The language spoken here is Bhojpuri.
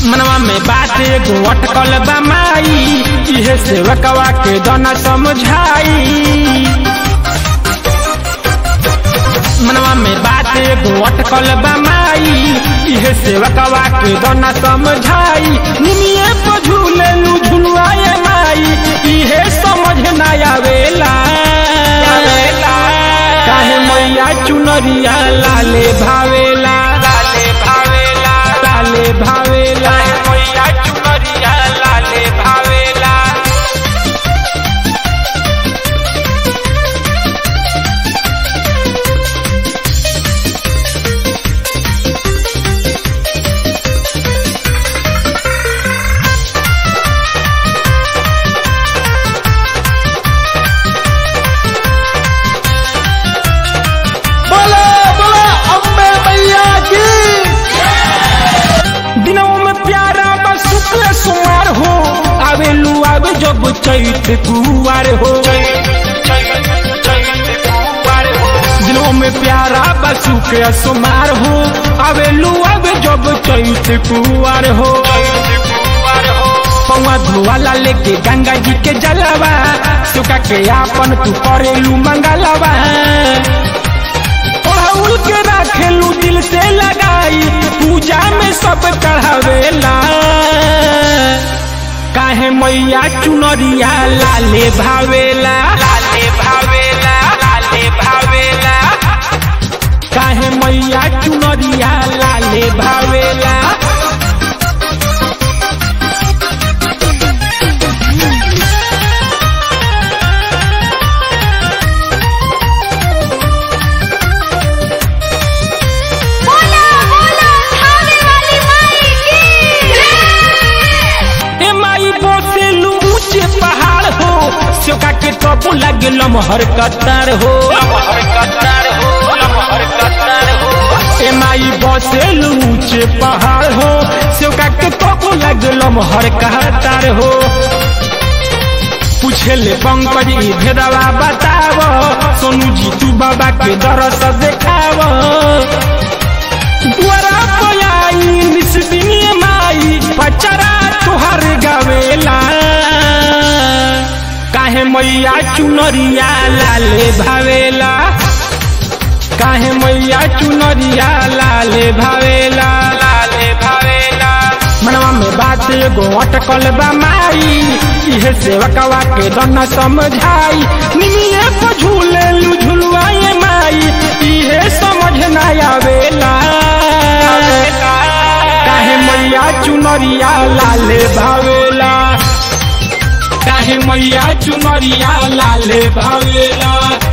मनवा में बात एगो अटकल बा माई इहे सेवकवा के दना समझाई मनवा में बात एगो अटकल बा माई इहे सेवकवा के दना समझाई निमिये पर झूले लू झुलवाए माई इहे समझ ना आवेला काहे मैया चुनरिया लाले भावेला लाले भावेला लाले भावेला मैया चुनरिया लाले भावेला बोला बोला अम्बे मैया की दिनों में प्यारा बस शुक्ल सुमार हो आवे लू आवे जब चैत कुवार हो दिनों में प्यारा बस शुक्ल सुमार हो आवे लू आवे जब चैत कुवार हो पौवा धोवाला लेके गंगा जी के जलवा सुखा के आपन तू करेलू मंगलवा ओढ़ौल के राखेलू दिल से लगाई पूजा में सब चढ़ावेला काहे मैया चुनरिया लाले भावेला लाले भावेला लाले भावेला काहे मैया चुनरिया लाले भावेला बोला बोला खाने वाली माई की ए माई बोसेलू ऊंचे पहाड़ हो सोका के टपू लगे लमहर कतार हो ए माई बोसेलू ऊंचे पहाड़ हो सोका के टपू लगे लमहर कतार हो पूछे ले पंकज ई भेदवा बताव सोनू जी तू बाबा के दरस देखाव द्वारा पयाई निस्बिनी माई पचरा तुहर गवेला काहे मैया चुनरिया लाले भावेला काहे मैया चुनरिया लाले भावेला लाले भावेला मनवा में बात एगो अटकल बा माई इहे सेवकवा के दना समझाई निमिये को झूले लू झुलवाए माई इहे समझ ना आवेला काहे मैया चुनरिया लाले भावेला काहे मैया चुनरिया लाले भावेला